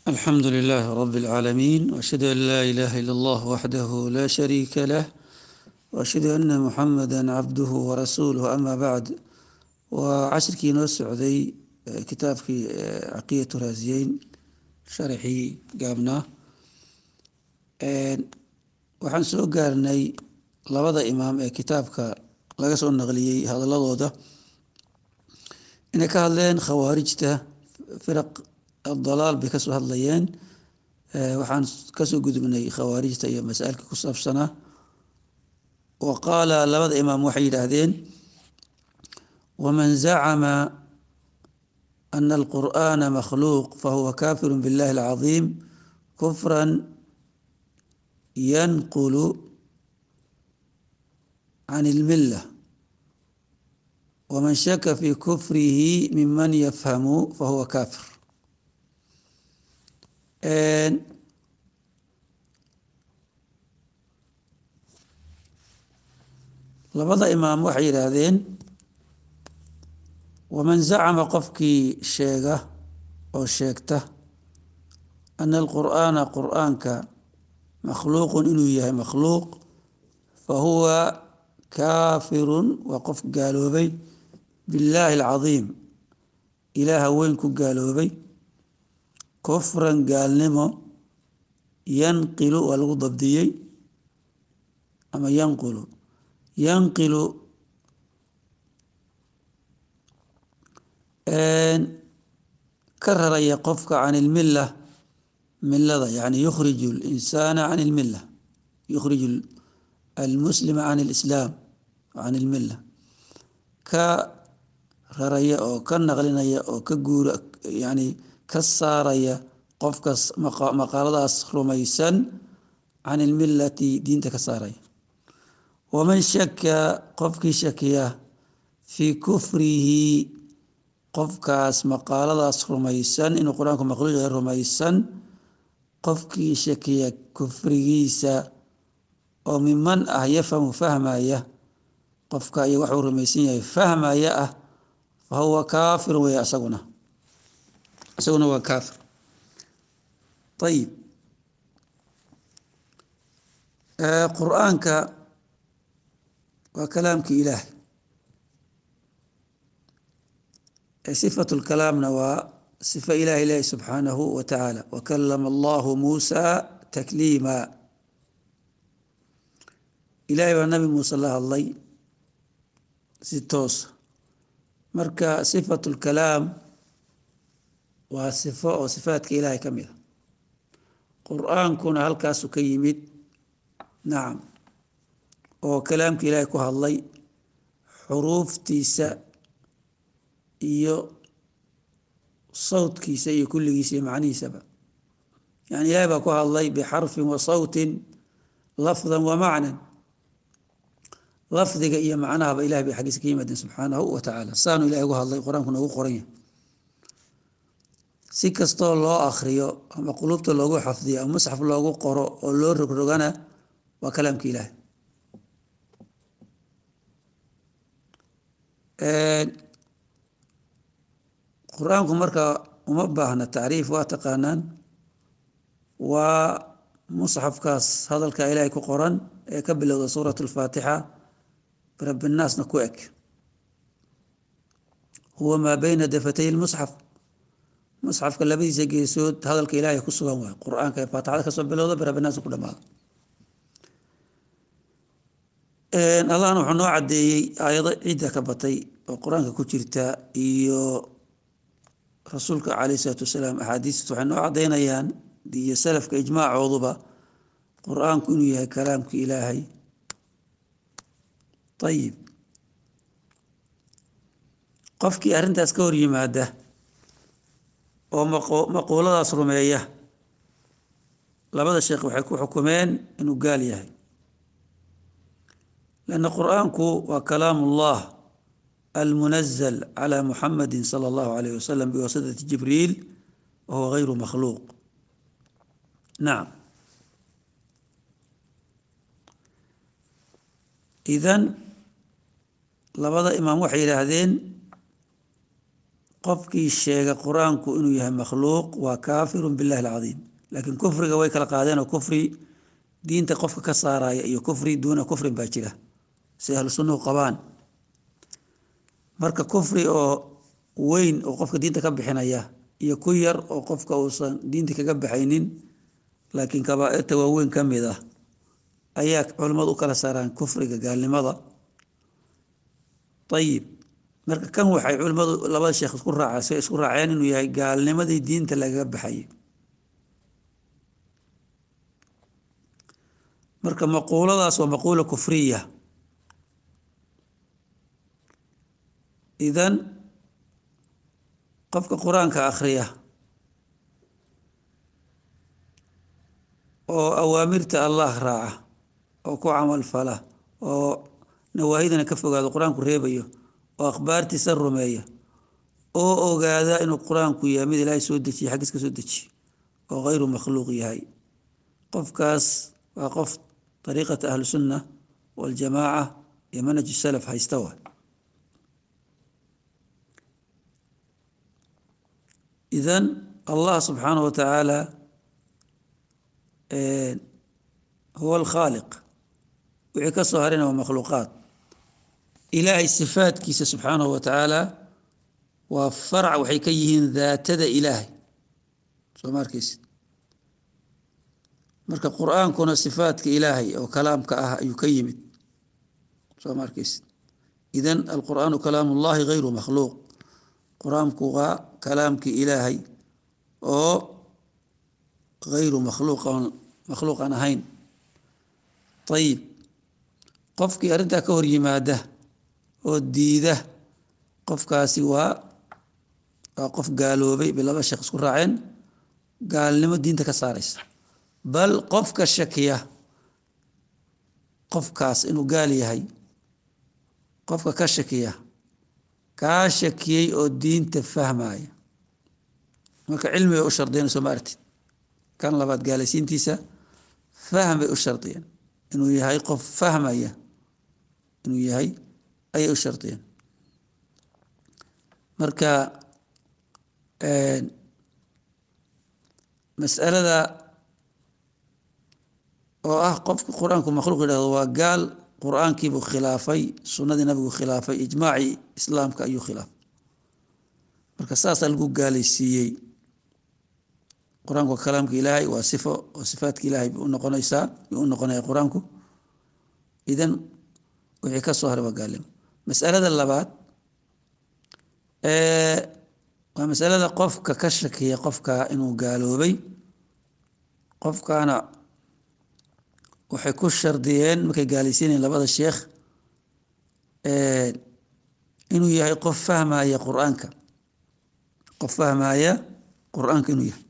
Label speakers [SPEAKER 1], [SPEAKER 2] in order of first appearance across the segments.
[SPEAKER 1] الحمد لله رب العالمين وأشهد أن لا إله إلا الله وحده لا شريك له وأشهد أن محمدا عبده ورسوله أما بعد وعشركii noo socday kitaabkii caqiyatu raasiyeyn sharaxii gaabnaa waxaan soo gaarnay labada imaam ee kitaabka laga soo naqliyey hadaladooda inay ka hadleen khawaarijta firaq dalaal bay kasoo hadlayeen waxaan kasoo gudubnay khawaarijta iyo masaailka ku saabsanaa wa qaala labada imaam waxay yidhaahdeen waman zacama ana alqur'ana makhluuq fahuwa kafiru biاllahi alcaظiim kufra yanqulu can اlmila waman shaka fi kufrihi miman yafhamu fahuwa kafir labada imaam waxay yidhaahdeen waman zacama qofkii sheega oo sheegta ana alqur'aana qur'aanka makhluuqun inuu yahay makhluuq fahuwa kaafirun waa qof gaaloobay billaahi alcadiim ilaaha weyn ku gaaloobay kufran gaalnimo yanqilu waa lagu dabdiyey ama yanqulu yanqilu ka raraya qofka can ilmila milada yani yukhriju linsaana can ilmila yukhriju almuslima can ilislaam can ilmila ka raraya oo ka naqlinaya oo ka guura yani ka saaraya qofkas maqaaladaas rumaysan can ilmilati diinta ka saaraya waman shaka qofkii shakiya fii kufrihi qofkaas maqaaladaas rumaysan inuu qur-aanku makhluuq yahay rumaysan qofkii shakiya kufrigiisa oo miman ah yafhamu fahmaya qofka iyo waxuu rumaysan yahay fahmaya ah fa huwa kaafir weya isaguna isaguna waa kaafir ayib qur-aanka waa kalaamkii ilaahay sifat lkalaamna waa sifa ilahi ilahi subxaanahu wa tacaala wakalama allahu muusa takliima ilahay baa nabi muuse la hadlay si toosa marka sifat lkalaam waa sifo oo sifaadka ilaahay ka mid a qur-aankuna halkaasu ka yimid nacam oo kalaamka ilaahay ku hadlay xuruuftiisa iyo sawtkiisa iyo kulligiisa iyo macnihiisaba yani ilahay baa ku hadlay bixarfin wa sawtin lafdan wa macnan lafdiga iyo macnahaba ilahay bay xaggiisa ka yimaadeen subxaanahu wa tacaala saanu ilahay ugu hadlay qur-aanku noogu qoran yahay si kastoo loo akriyo ama qulubta loogu xafdiyo ama musxaf loogu qoro oo loo rogrogana waa kalaamka ilaahay qur-aanku marka uma baahna tacriif waa taqaanaan waa musxafkaas hadalka ilaahay ku qoran ee ka bilowda suurat alfaatixa rabbinaasna ku eg huwa maa beyna dafatay lmusxaf musxafka labadiisa geesood hadalka ilaahay ku sugan waay qur-aanka ee faatixada kasoo bilowda birabbinaasna ku dhamaada allahna wuxuu noo caddeeyey aayado ciidda ka batay oo qur-aanka ku jirta iyo rasuulka caleyh isalaatu wasalaam axaadiista waxay noo caddaynayaan iyo salafka ijmaacooduba qur-aanku inuu yahay kalaamka ilaahay ayib qofkii arrintaas ka hor yimaada oo maquuladaas rumeeya labada sheekh waxay ku xukumeen inuu gaal yahay lanna qur-aanku waa kalaam ullah almunazl calى muxamadi salى اllahu alayh wasalam biwasitati jibriil wahuwa gayru makhluuq nacam idan labada imaam waxay yidhaahdeen qofkii sheega qur-aanku inuu yahay makhluuq waa kaafirun billahi alcadiim laakiin kufriga way kala qaadeen oo kufri diinta qofka ka saaraya iyo kufri duuna kufrin baa jira si ahlu sunnuhu qabaan marka kufri oo weyn oo qofka diinta ka bixinaya iyo ku yar oo qofka uusan diinta kaga baxaynin laakiin kabaairta waaweyn ka mid ah ayaa culimmadu u kala saaraan kufriga gaalnimada ayib marka kan waxay culimmadu labada sheekh isku raaca isku raaceen inuu yahay gaalnimadii diinta lagaga baxayay marka maquuladaas waa maquula kufriya idan qofka qur-aanka akhriya oo awaamirta allah raaca oo ku camal fala oo nawaahidana ka fogaado qur-aanku reebayo oo akhbaartiisa rumeeya oo ogaada inuu qur-aanku yahay mid ilaahay soo dejiye xaggiis ka soo dejiye oo hayru makhluuq yahay qofkaas waa qof dariiqata ahlusunna waljamaaca iyo manhaj salaf haysta wa idan allah subxaanahu watacaala huwa alkhaaliq wixii ka soo harina waa makhluuqaad ilaahay sifaadkiisa subxaanahu wa tacaala waa farac waxay ka yihiin daatada ilaahay soo ma arkeysid marka qur-aankuna sifaadka ilaahay oo kalaamka ah ayuu ka yimid soo ma arkeysid idan alqur'aanu kalaam ullahi hayru makhluuq qur-aanku waa kalaamkii ilaahay oo hayru makhluuqan makhluuqan ahayn ayib qofkii arrintaa ka hor yimaada oo diida qofkaasi waa waa qof gaaloobay bay laba sheekh isku raaceen gaalnimo diinta ka saaraysa bal qofka shakiya qofkaas inuu gaal yahay qofka ka shakiya kaa shakiyey oo diinta fahmaya marka cilmi bay u shardiyeen soo ma artid kan labaad gaalaysiintiisa fahm bay u shardiyeen inuu yahay qof fahmaya inuu yahay ayay u shardiyeen marka masalada oo ah qofka qur-aanku makhluuq yidhahdo waa gaal qur-aankiibuu khilaafay sunnadii nabigu khilaafay ijmaacii islaamka ayuu khilaafay marka saasaa lagu gaalaysiiyey qur-aanku waa kalaamka ilaahay waa sifo oo sifaadka ilaahay bay u noqonaysaa yuu u noqonaya qur-aanku idan wixii ka soo haray waa gaalnimo masalada labaad waa masalada qofka ka shakiya qofka inuu gaaloobay qofkaana waxay ku shardiyeen markay gaalaysiinayeen labada sheekh inuu yahay qof fahmaya qur-aanka qof fahmaya qur-aanka inuu yahay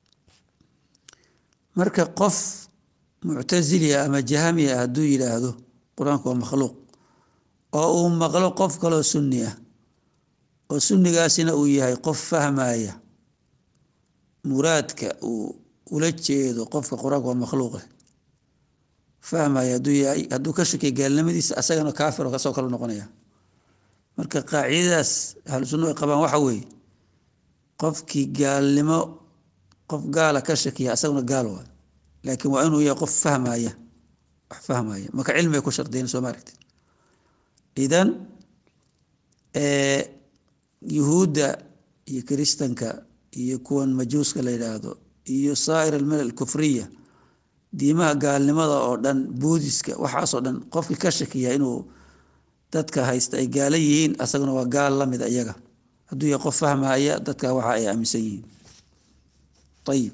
[SPEAKER 1] marka qof muctasilia ama jahamiya ah hadduu yidhaahdo qur-aanku waa makhluuq oo uu maqlo qof kaloo sunni ah oo sunnigaasina uu yahay qof fahmaya muraadka uu ula jeedo qofka qur-aanku waa makhluuqe fahmaya hadduu yahay hadduu ka shakiya gaalnimadiisa asagana kaafiro kasoo kale noqonaya marka qaacidadaas ahlu sunna ay qabaan waxa weeye qofkii gaalnimo qof gaala ka shakiya asaguna gaal waay laakiin waa inuu yahay qof fahmaya wax fahmaya marka cilmi ay ku shardiyeen soo ma aragtid idan yuhuudda iyo kiristanka iyo kuwan majuuska la yidhaahdo iyo saa'ir almilal kufriya diimaha gaalnimada oo dhan buudiska waxaasoo dhan qofkii ka shakiya inuu dadka haysta ay gaala yihiin asaguna waa gaal la mid iyaga hadduu yahay qof fahmaya dadka waxa ay aaminsan yihiin ayib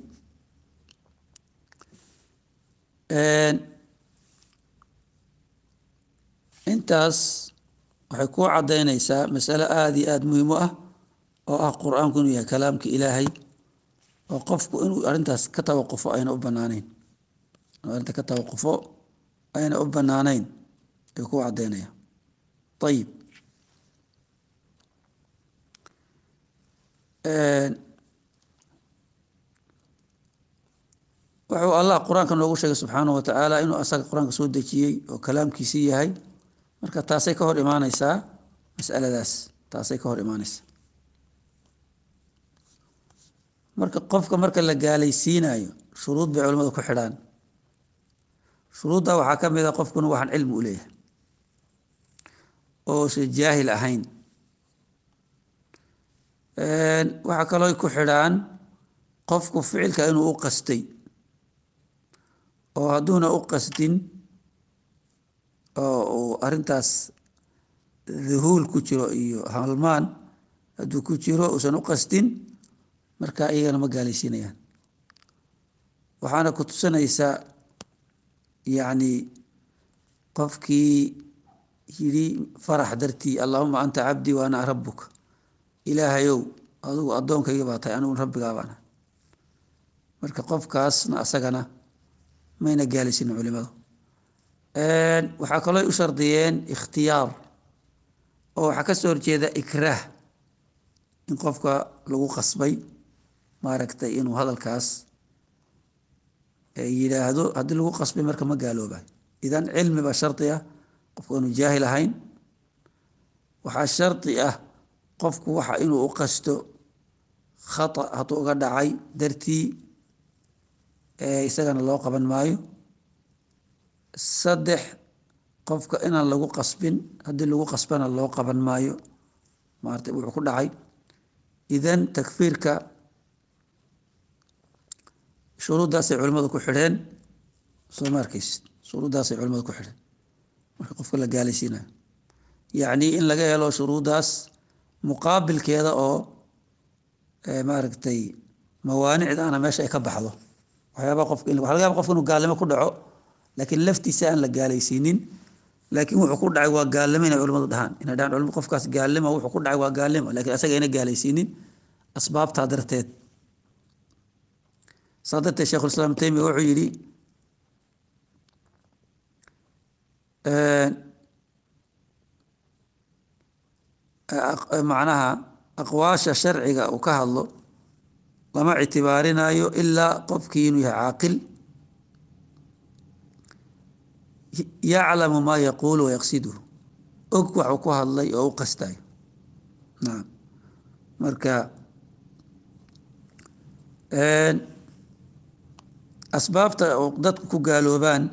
[SPEAKER 1] intaas waxay kuu caddaynaysaa masalo aada iyo aada muhiim u ah oo ah qur-aanku inuu yahay kalaamka ilaahay oo qofku inuu arrintaas ka tawaqufo ayna u banaaneyn inuu arrinta ka tawaqufo ayna u banaaneyn ayuu kuu caddaynaya ayib wuxuu allah qur-aanka noogu sheegay subxaanahu wa tacaala inuu asaga qur-aanka soo dejiyey oo kalaamkiisii yahay marka taasay ka hor imaaneysaa masaladaas taasay ka hor imaaneysaa marka qofka marka la gaalaysiinayo shuruud bay culimmadu ku xidhaan shuruudda waxaa ka mid a qofkuna waxaan cilmi u leeyahay oosan jaahil ahayn waxaa kaloo ku xidhaan qofku ficilka inuu u qastay oo hadduuna u qasdin oo uu arrintaas duhuul ku jiro iyo halmaan hadduu ku jiro uusan u qasdin marka iyagana ma gaalaysiinayaan waxaana ku tusinaysaa yacni qofkii yidhi farax dartii allahuma anta cabdii wa ana rabuka ilaahayow adugu addoonkayga baa tahay anigu rabbigaa baana marka qofkaasna asagana mayna gaalaysiinin culimadu waxaa kaloo u shardiyeen ikhtiyaar oo waxaa ka soo horjeeda ikraah in qofka lagu qasbay maaragtay inuu hadalkaas yidhaahdo haddii lagu qasbay marka ma gaaloobay idan cilmi baa shardi ah qofku inuu jaahil ahayn waxaa shardi ah qofku waxa inuu u qasto khata hadduu uga dhacay dartii isagana loo qaban maayo saddex qofka inaan lagu qasbin haddii lagu qasbana loo qaban maayo maarata wuxuu ku dhacay idan takfiirka shuruuddaasay culimmadu ku xidheen soo ma arkaysid shuruuddaasay culimmadu ku xidheen marka qofka la gaalaysiinayo yacni in laga helo shuruuddaas muqaabilkeeda oo maaragtay mawaanicdaana meesha ay ka baxdo waxyaaba qofka waxa laga yaba qofka inuu gaalnimo ku dhaco laakiin laftiisa aan la gaalaysiinin laakiin wuxuu ku dhacay waa gaalnimo inay culimmadu dhahaan inay dhahaan culimadu qofkaas gaalnimo wuxuu ku dhacay waa gaalnimo laakiin asaga ayna gaalaysiinin asbaabtaa darteed saa darteed sheikhulislaam taymiya wuxuu yidhi macnaha aqwaasha sharciga uu ka hadlo lama ictibaarinayo ilaa qofkii inuu yahay caaqil yaclamu maa yaquulu wayaqsiduhu og waxuu ku hadlay oo u qastayo nacam marka asbaabta dadku ku gaaloobaan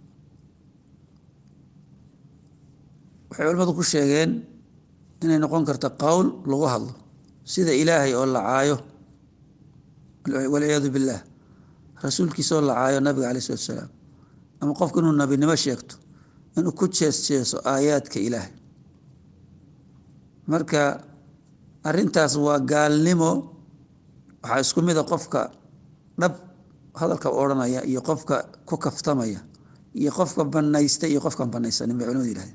[SPEAKER 1] waxay culimadu ku sheegeen inay noqon karto qowl lagu hadlo sida ilaahay oo la caayo walciyaadu billaah rasuulkiisa oo la caayo nabiga calai salatu salaam ama qofku inuu nabinimo sheegto inuu ku jees jeeso aayaadka ilaahay marka arintaas waa gaalnimo waxaa isku mida qofka dhab hadalka odhanaya iyo qofka ku kaftamaya iyo qofka banaysta iyo qofkaan banaysanin bay culimadu yihahdeen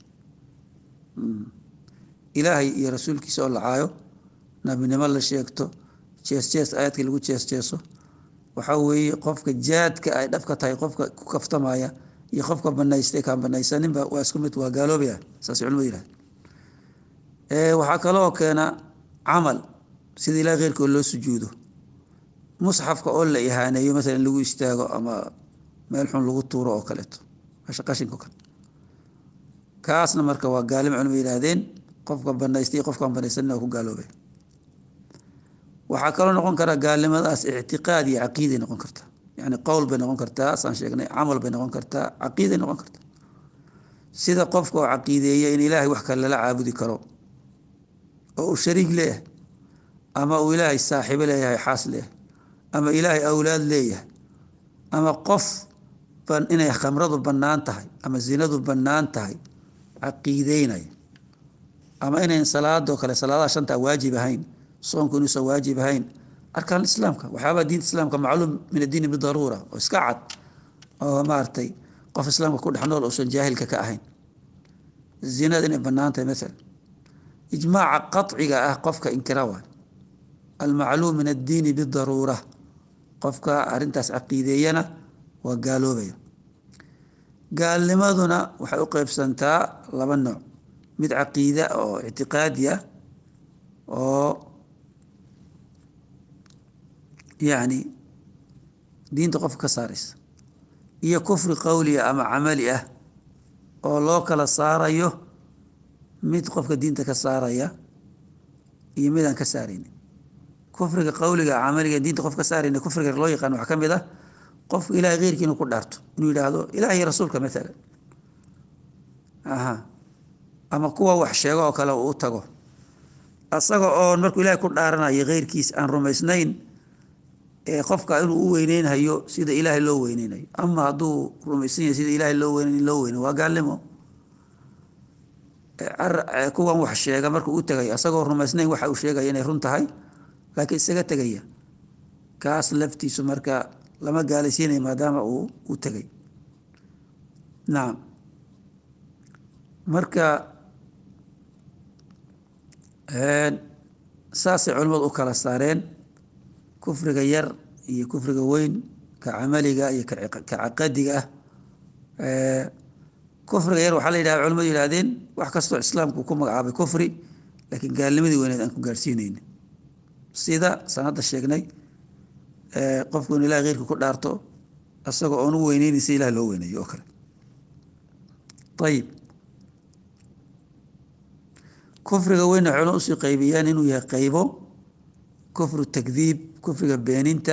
[SPEAKER 1] ilaahay iyo rasuulkiisa oo la caayo nabinimo la sheegto jees jees aayaadka lagu jees jeeso waxaa weeye qofka jaadka ay dhabka tahay qofka ku kaftamaya iyo qofka banaystay kaan banaysaninba waa isku mid waa gaaloobaya saas culimadu yihahde waxaa kaloo keena camal sida ilahay keyrkood loo sujuudo musxafka oo la ihaaneeyo maalan lagu istaago ama meel xun lagu tuuro oo kaleeto meesha qashinko kale kaasna marka waa gaalimo culimadu yihahdeen qofka banaystay qofkaan banaysanin waa ku gaaloobay waxaa kaloo noqon karaa gaalnimadaas ictiqaad iyo caqiiday noqon kartaa yani qowl bay noqon kartaa saan sheegnay camal bay noqon kartaa caqiiday noqon kartaa sida qofka oo caqiideeya in ilaahay wax kale lala caabudi karo oo uu shariig leeyahay ama uu ilaahay saaxiibo leeyahay xaas leeyahay ama ilaahay awlaad leeyahay ama qof inay khamradu bannaan tahay ama zinadu bannaan tahay caqiideynaya ama inayn salaadoo kale salaadaha shantaa waajib ahayn soonku inuusan waajib ahayn arkaan islaamka waxyaabaa diinta islaamka macluum min addiini bidaruura oo iska cad oo maaragtay qof islaamka ku dhex nool uusan jaahilka ka ahayn zinada inay bannaan tahay maalan ijmaaca qaciga ah qofka inkira waay almacluum min addiini bidaruura qofka arintaas caqiideeyana waa gaaloobaya gaalnimaduna waxay u qeybsantaa laba nooc mid caqiida oo ictiqaadi ah oo yacni diinta qofka ka saaraysa iyo kufri qowliya ama camali ah oo loo kala saarayo mid qofka diinta ka saaraya iyo midaan ka saaraynin kufriga qowliga camaliga diinta qof ka saarayna kufriga loo yaqaan waxaa ka mid ah qofku ilahay keyrkii inuu ku dhaarto inuu yidhaahdo ilaah iyo rasuulka maalan aha ama kuwa wax sheego oo kale uu u tago asaga oon markuu ilahay ku dhaaranayo keyrkiis aan rumaysnayn ee qofka inuu u weyneynhayo sida ilaahay loo weyneynayo ama hadduu rumaysan yahay sida ilaahay loo weyneyn loo weyneyo waa gaalnimo kuwan wax sheega markuu u tagayo asagoo rumaysnayn waxa uu sheegaya inay run tahay laakiin isaga tegaya kaas laftiisu marka lama gaalaysiinayo maadaama uu u tegay nacam marka saasay culimmadu u kala saareen kufriga yar iyo kufriga weyn ka camaliga iyo ka caqadiga ah kufriga yar waxaa la yidhahda culimadu yihahdeen wax kastoo islaamku ku magacaabay kufri laakiin gaalnimadii weyneed aan ku gaarhsiineyni sida sanadda sheegnay qofku in ilahay keyrka ku dhaarto asagoo oon u weyneynin si ilah loo weyneeyo oo kale ayib kufriga weynna waxay usii qaybiyaan inuu yahay qaybo kufru takdiib kufriga beeninta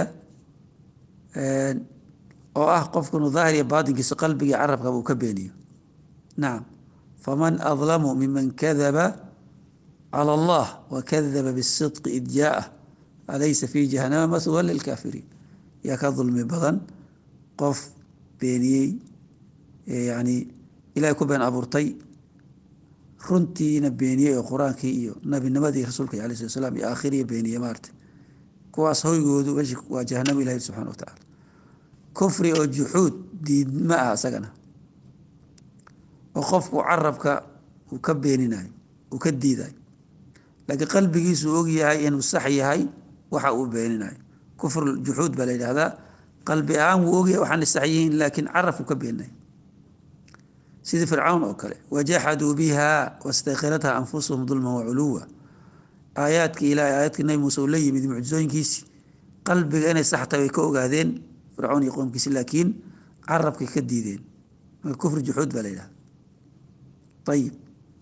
[SPEAKER 1] oo ah qofku inuu daahir iyo baatinkiisa qalbigii carabkaba uu ka beeniyo nacam faman adlamu miman kadaba cala allah wakadaba bisidqi id jaa'ah alaysa fi jahanama mahwa lilkaafiriin yaa ka dulmi badan qof beeniyey yani ilahay ku been abuurtay runtiina beeniyey oo qur-aankii iyo nabinimadii rasuulka alay slat slam iyo aakhiriya beeniye maarta kuwaas hoygoodu meshi waa jahanamo ilahi subxana wa tacaala kufri oo juxuud diidma ah isagana oo qofku carabka uu ka beeninayo uu ka diidayo laakiin qalbigiisu ogyahay inuu sax yahay waxa uu beeninayo kufr juxuud baa la yidhahdaa qalbi ahaan wuu ogyahay waxaana sax yihiin laakiin carabku ka beeninayo sidii fircawn oo kale wajaxaduu biha wastayqinatha anfusuhum dulman waculuwa aayaadkii ilahay aayaadkii nabi muuse uu la yimid mucjizooyinkiisi qalbiga inay sax tahay way ka ogaadeen fircawn iyo qoomkiisi laakiin carabkay ka diideen marka kufri juxuud baa la yidhahda ayib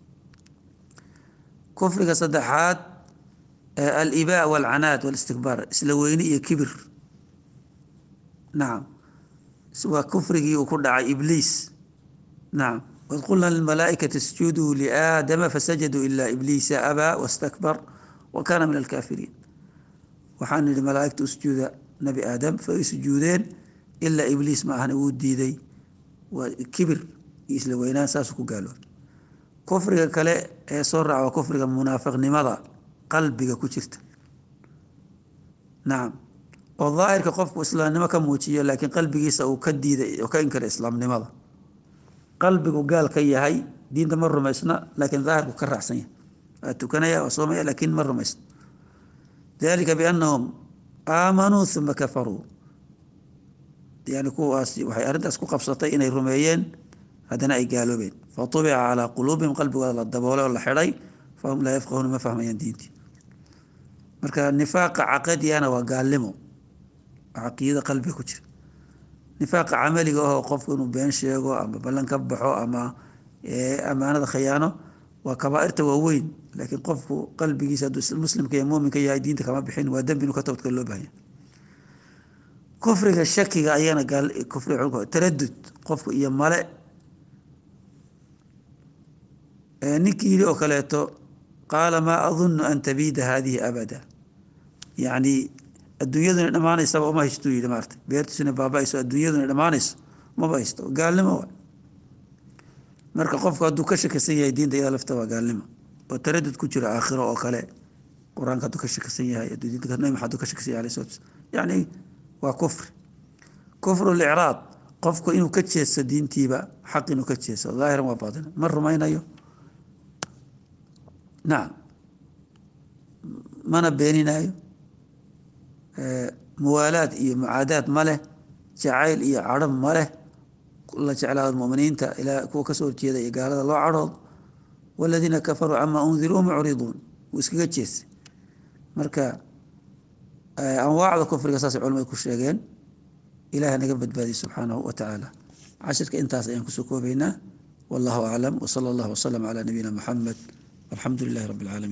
[SPEAKER 1] kufriga saddexaad alibaa walcanaad walistikbaar isla weyni iyo kibir nacam waa kufrigii uu ku dhacay ibliis nacam waid qulna lilmalaaikati isjuduu liaadama fasajaduu ilaa ibliisa abaa wastakbar wa kaana min alkaafiriin waxaan nihi malaaigta usjuuda nabi aadam faay sujuudeen ilaa ibliis ma ahna wuu diiday waa kibir iyo isla weynaan saasuu ku gaaloobay kufriga kale ee soo raaca waa kufriga munaafiqnimada qalbiga ku jirta nacam oo daahirka qofku islaamnimo ka muujiyo laakiin qalbigiisa uu ka diiday oo ka inkara islaamnimada qalbigu gaal ka yahay diinta ma rumaysna laakiin daahirku ka raacsan yahay waa tukanaya waa soomaya laakiin ma rumaysna dalika biannahum aamanuu uma kafaruu yani kuwaas waxay arrintaas ku qabsatay inay rumeeyeen haddana ay gaaloobeen faubica calaa quluubihim qalbigooda la daboolay oo la xidhay fahum laa yafqahuuna ma fahmayaan diintii marka nifaaqa caqadiyana waa gaalnimo caqiidada qalbiga ku jira nifaaqa camaliga ahoo qofku inuu been sheego ama ballan ka baxo ama amaanada khayaano waa kabaairta waaweyn laakiin qofku qalbigiisa hadduu muslimka iyo muuminka yahay diinta kama bixin waa dembi inuu ka tawdka loo bahanya kufriga shakiga ayana kufri taradud qofku iyo male ninkii yidhi oo kaleeto qaala maa adunnu an tabiida haadihi abada yacni adduunyaduna dhammaanaysaba uma haysto yidhi maarta beertiisuna baaba-ayso adduunyaduna dhammaanayso maba haysto gaalnimo wa marka qofku hadduu ka shakisan yahay diinta iyada lafta waa gaalnimo oo taradud ku jiro aakhiro oo kale qur-aanka hadduu ka shakisan yahay diinta nabi maxamed hadduu ka shakisan yahay alayhi salatu yacni waa kufri kufru licraad qofku inuu ka jeesto diintiiba xaq inuu ka jeesto daahiran waa baatina ma rumaynayo nacam mana beeninayo muwaalaad iyo mucaadaad ma leh jacayl iyo cadho ma leh la jeclaado muminiinta ilaa kuwa kasoo horjeeda iyo gaalada loo cadhoodo waladiina kafaruu camaa undiruu mucriduun wuu iskaga jeestay marka anwaacda kufriga saasay culamadu ku sheegeen ilaah naga badbaadiye subxaanahu wa tacaala cashirka intaas ayaan kusoo koobaynaa wallahu aclam wsala allahu wasalam calaa nabiyina muxamed walxamdu lilahi rabbi alcaalamiin